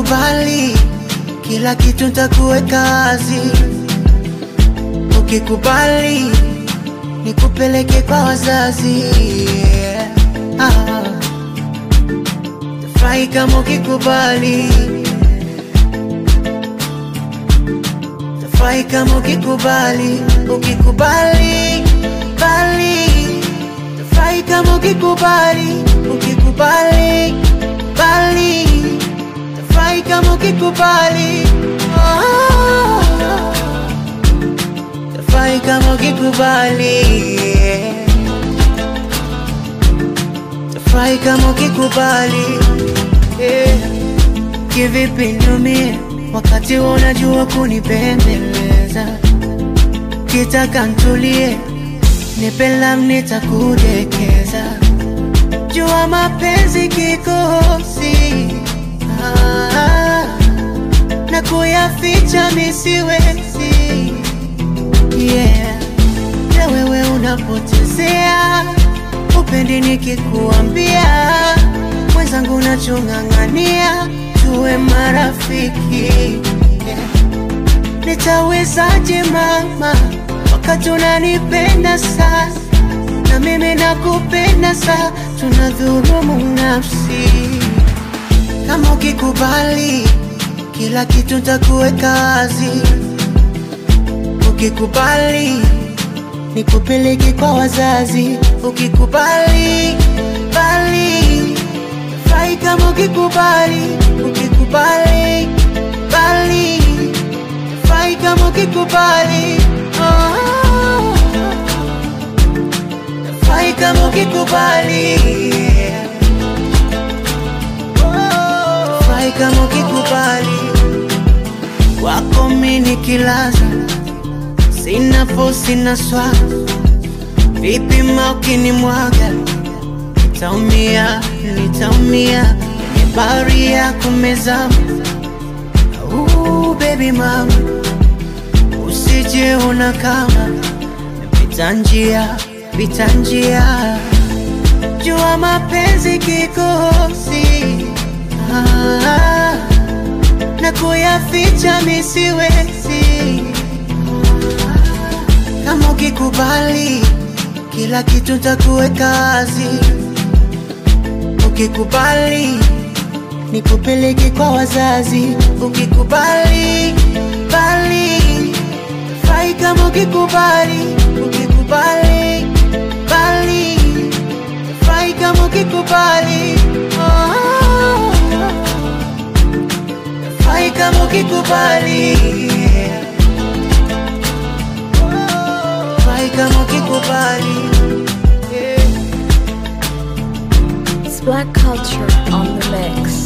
ukikubali kila kitu ntakuweka wazi, ukikubali nikupeleke kwa wazazi yeah. ah. Tafurahi kama ukikubali, tafurahi kama ukikubali, ukikubali bali, tafurahi kama ukikubali, ukikubali bali, tafurahi kama ukikubali, oh. tafurahi kama ukikubali yeah. Tafurahi kama ukikubali yeah. Kivipi niumie wakati wewe unajua kunipembeleza, kitaka ntulie, nipe lam nitakudekeza, jua mapenzi kikosi ah, na kuyaficha misiwezi yeah. Na wewe unapotezea upendi nikikuambia, mwenzangu nachong'ang'ania tuwe marafiki yeah. Nitawezaje mama wakati unanipenda sana na mimi nakupenda sana, tunadhulumu nafsi. Kama ukikubali kila kitu ntakuweka wazi, ukikubali nikupeleke kwa wazazi, ukikubali bali furahi kama ukikubali, ukikubali bali furahi kama ukikubali, oh. furahi kama ukikubali, oh. furahi kama ukikubali, wako mimi nikilaza sina fo sina swa, vipi ma ukinimwaga nitaumia, nitaumia kwenye bahari ya kumezama. Uh, baby mama, usije una kama pita njia, pita njia, jua mapenzi kikosi ah, na kuyaficha misiwezi kama ukikubali kila kitu ntakuweka wazi, ukikubali nikupeleke kwa wazazi, ukikubali bali furahi kama ukikubali, ukikubali bali furahi kama ukikubali, oh. furahi kama ukikubali yeah. Furahi kama ukikubali yeah. It's Black Culture on the mix.